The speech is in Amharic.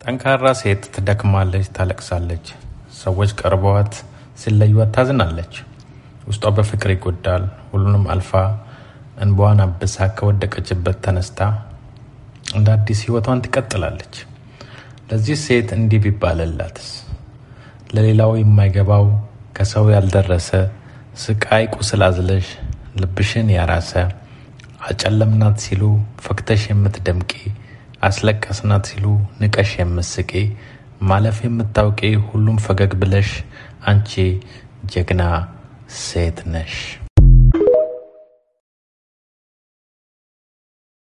ጠንካራ ሴት ትደክማለች፣ ታለቅሳለች። ሰዎች ቀርበዋት ሲለዩዋት ታዝናለች። ውስጧ በፍቅር ይጎዳል። ሁሉንም አልፋ እንባዋን አብሳ ከወደቀችበት ተነስታ እንደ አዲስ ሕይወቷን ትቀጥላለች። ለዚህ ሴት እንዲህ ቢባልላትስ? ለሌላው የማይገባው ከሰው ያልደረሰ ስቃይ ቁስል አዝለሽ ልብሽን ያራሰ አጨለምናት ሲሉ ፈክተሽ የምትደምቂ አስለቀስናት ሲሉ ንቀሽ የምትስቂ ማለፍ የምታውቂ ሁሉም ፈገግ ብለሽ አንቺ ጀግና ሴት ነሽ።